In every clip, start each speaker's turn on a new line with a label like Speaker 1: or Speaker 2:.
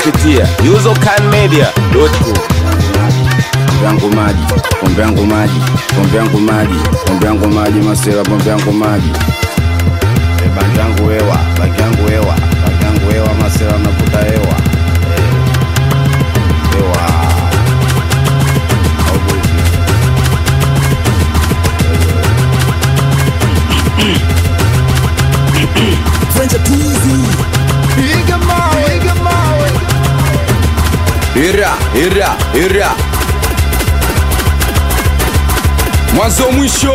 Speaker 1: kupitia usercanmedia.com.
Speaker 2: pombe yangu maji, pombe yangu maji, pombe yangu maji, pombe yangu maji, masela, pombe yangu maji. E, bangi yangu hewa, bangi yangu hewa, bangi yangu hewa, masela navuta hewa. Eh, Hewa. Au buzi.
Speaker 3: Ira, ira, ira. Mwanzo mwisho.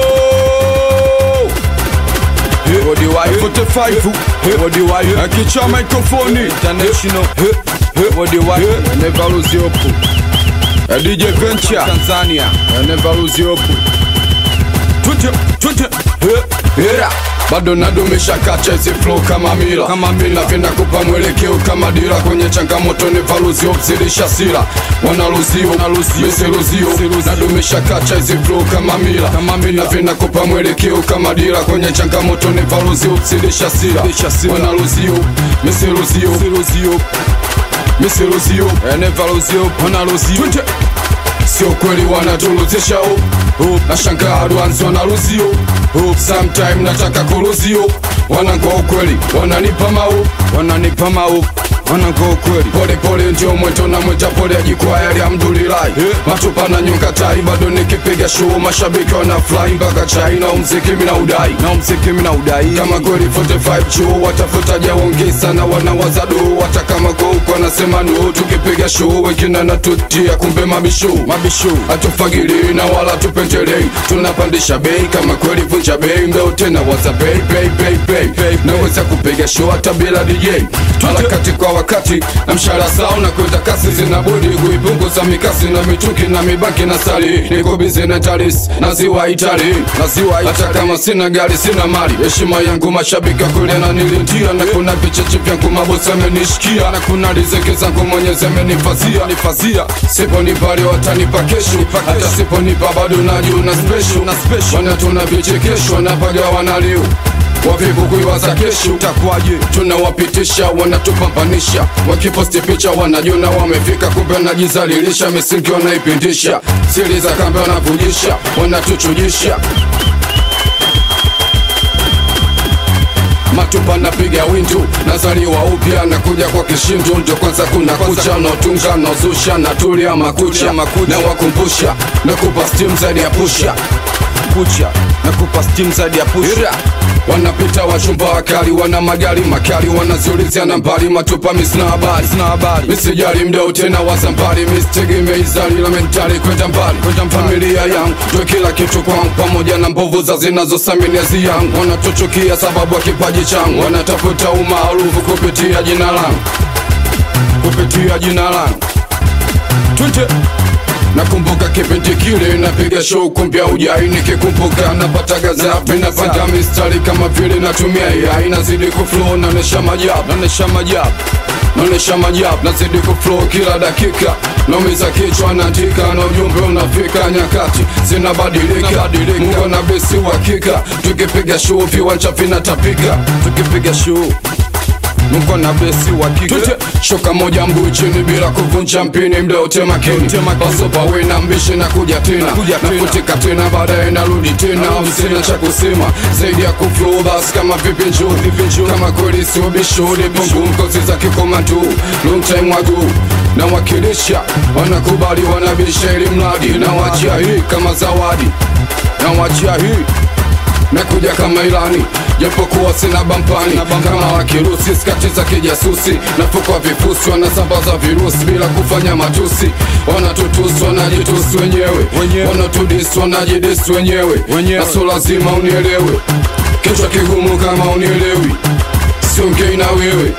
Speaker 3: Body wire 45 Body wire Akicha microphone International Body wire Never lose your hope DJ Venture Tanzania Never lose your hope Twende, twende Ira bado nadumisha kacha hizi flow kama mila kama mila napenda kupa mwelekeo kama dira kwenye changamoto ni valuzio mzilisha sila wanaluzio misiluzio nadumisha kacha hizi flow kama mila kama mila napenda kupa mwelekeo kama dira kwenye changamoto ni valuzio mzilisha sila wanaluzio misiluzio misiluzio enevaluzio wanaluzio sio kweli wanatuluzisha oh, oh. nashangaa advance wanaluzio oh. sometime nataka kuluzio wanangoa ukweli wananipa mau wananipa mau wanangoa ukweli pole pole ndio mweto na mweta pole ajikwaya alhamdulillahi matupa na nyonga tai bado nikipiga show mashabiki wana fly mpaka chai na umziki mina udai na umziki mina udai kama kweli 45 chuo watafutaja wongi sana wanawaza do hata kama kwa huko anasema no tukipiga show wengine natutia kumbe mabisho mabisho hatufagili na wala tupendelei tunapandisha bei kama kweli vunja bei mbeo tena waza bei bei bei bei bei naweza kupiga show hata bila DJ harakati kwa wakati na mshahara sawa na kwenda kasi zinabudi kuipunguza mikasi na mituki na mibaki na sali niko bizi na taris na ziwa itali na ziwa hata kama sina gari sina mali heshima yangu mashabiki kule na nilintia na kuna vicheche vyangu mabosi amenishikia na kuna riziki zangu mwenyezi amenifazia nifazia siponipa leo watanipa kesho hata siponipa bado najuna special na special wana tuna vichekesho napaga wanaliu wavivu kuiwaza kesho takwaje tunawapitisha wanatupambanisha wakiposti picha wanajona wamefika kumbe wanajizalilisha misingi wanaipindisha siri za kambe wanavujisha wanatuchujisha matupa napiga windu nazaliwa upya nakuja kwa kishindu ndo kwanza kuna kucha naotunga naozusha natulia makucha na wakumbusha nakupa stim zaidi ya pusha kucha nakupa stim zaidi ya pusha wanapita wachumba wakali wana magari makali wanaziulizia nambari matupa misina habari sina habari misijali mdau tena wazambari misitegemei zali la mentali kwenda mbali kwenda familia yangu ndo kila kitu kwangu pamoja na mbovu za zinazosaminia yangu wanatuchukia sababu ya kipaji changu wanatafuta umaarufu kupitia jina langu kupitia jina langu twende nakumbuka kipindi kile napiga show kumbia ujai nikikumbuka napata gazapi napata mistari kama vile natumia AI nazidi kuflow naonesha majabu naonesha majabu naonesha majabu nazidi kuflow kila dakika naumiza kichwa naandika na ujumbe unafika nyakati zinabadilika mungu na besi uhakika tukipiga show viwanja vinatapika tukipiga show Nuko na besi wa kike Shoka moja mguu chini bila kuvunja mpini mda ute makini Baso pawe na mbishi na kuja tena Nafutika tena baadaye narudi tena Sina cha kusema zaidi ya kuflow bas kama vipi njoo Kama kweli sio bishuri Pungu mkozi za kikomandu Long time ago na wakilisha wanakubali wanabisha ili mradi na wachia hii kama zawadi na wachia hii nakuja kama ilani japokuwa sina bampani kama wakirusi skati za kijasusi nafukwa vifusi wanasambaza virusi bila kufanya matusi wanatutusi wanajitusi wenyewe wanatudisi wanajidisi wenyewe na so lazima unielewe kichwa kigumu kama unielewi siongei na wewe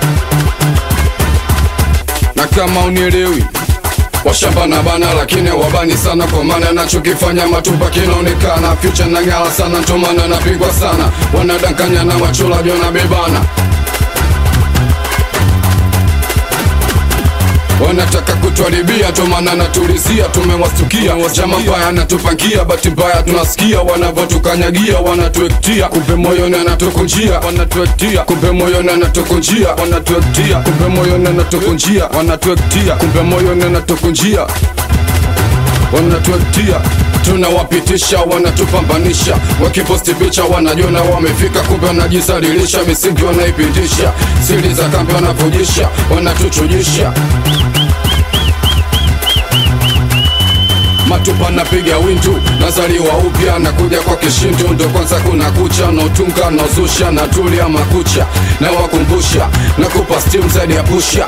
Speaker 3: na kama unielewi washamba na bana lakini wabani sana kwa maana nachokifanya matupa kinaonekana fyucha na ngala sana ntomana napigwa sana wanadankanya na wachula jona bebana wanataka kutuharibia tomana natulizia tumewastukia chama mbaya anatupangia bahati mbaya tunasikia wanavyotukanyagia wanatuektia kumbe moyoni anatukunjia wanatuektia kumbe moyoni anatukunjia wanatuektia kumbe moyoni anatukunjia wanatuektia kumbe moyoni anatukunjia wanatuektia tunawapitisha wanatupambanisha wakiposti picha wanajiona wamefika kumbe wanajisalilisha misingi wanaipindisha siri za kambi wanavujisha wanatuchujisha matupa napiga wintu nazaliwa upya nakuja kwa kishintu ndo kwanza kuna kucha nautunga nauzusha natulia makucha na wakumbusha nakupa stim zaidi ya pusha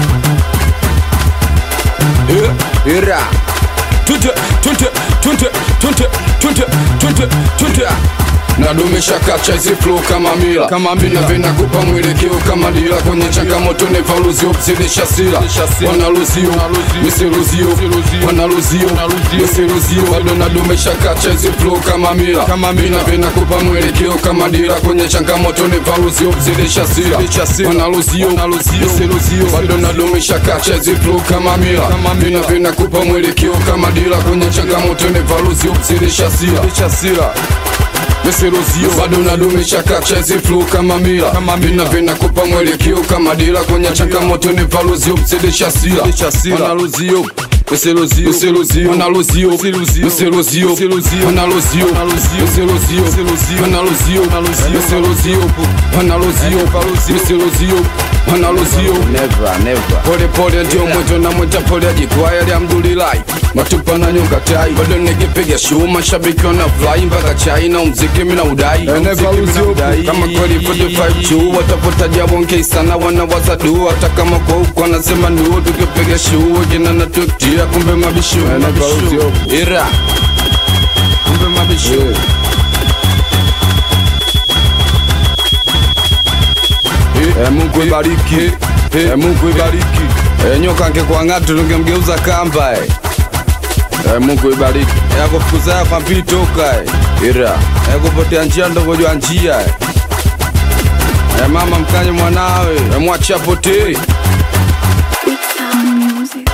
Speaker 3: yeah.
Speaker 2: ira
Speaker 3: Tunte, tunte, tunte, tunte, tunte, tunte, tunte. nadumisha kacha hizi flow kama mila kama mila vinakupa mwelekeo kama dila kwenye changamoto ni valuzio zidisha sila wanaluzio misiluzio wanaluzio misiluzio bado nadumisha kacha hizi flow kama mila kama mila vinakupa mwelekeo kama dila kwenye changamoto ni valuzio zidisha sila wanaluzio misiluzio bado nadumisha kacha hizi flow kama mila kama mila vinakupa mwelekeo kama dila kwenye changamoto ni valuzio zidisha sila miserozio bado nadumisha kacha hizi flow kama mila vina vinakupa mwelekeo kama dila kwenye changamoto ni valuzio mzidisha sila wanaluzio miserozio miserozio wanaluzio miserozio wanaluzio miserozio wanaluzio miserozio wanaluzio miserozio wanaluzio
Speaker 2: never never
Speaker 3: pole pole ndio mweto na mweta pole ajikwaya alhamdulillahi matupa na nyonga tai bado nikipiga show mashabiki wana fly mpaka chai na mziki mina udai Na mziki mina udai. kama kweli 45 juu watapota jabonke sana wanawaza du hata kama kwa huko anasema nuo tukipiga show kina na tuktia kumbe mabishu mabishu ira kumbe mabishu Eh, Mungu ibariki Eh, Mungu ibariki Eh, nyoka angekuwa ng'atu tungemgeuza kamba eh. Eh, Mungu ibariki Eh, akufukuza ya kwa mpili toka eh.
Speaker 2: ira
Speaker 3: Eh, kupotea njia ndovojwa njia eh. Eh, mama mkanye mwanawe Eh, mwachia potee
Speaker 4: Big Sound Music.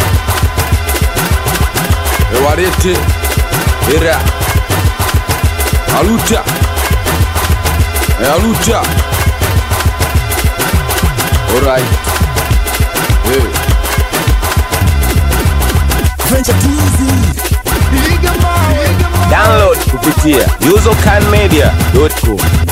Speaker 3: Eh, warete ira aluta Eh, aluta alright Eh.
Speaker 1: Download kupitia usercanmedia.com.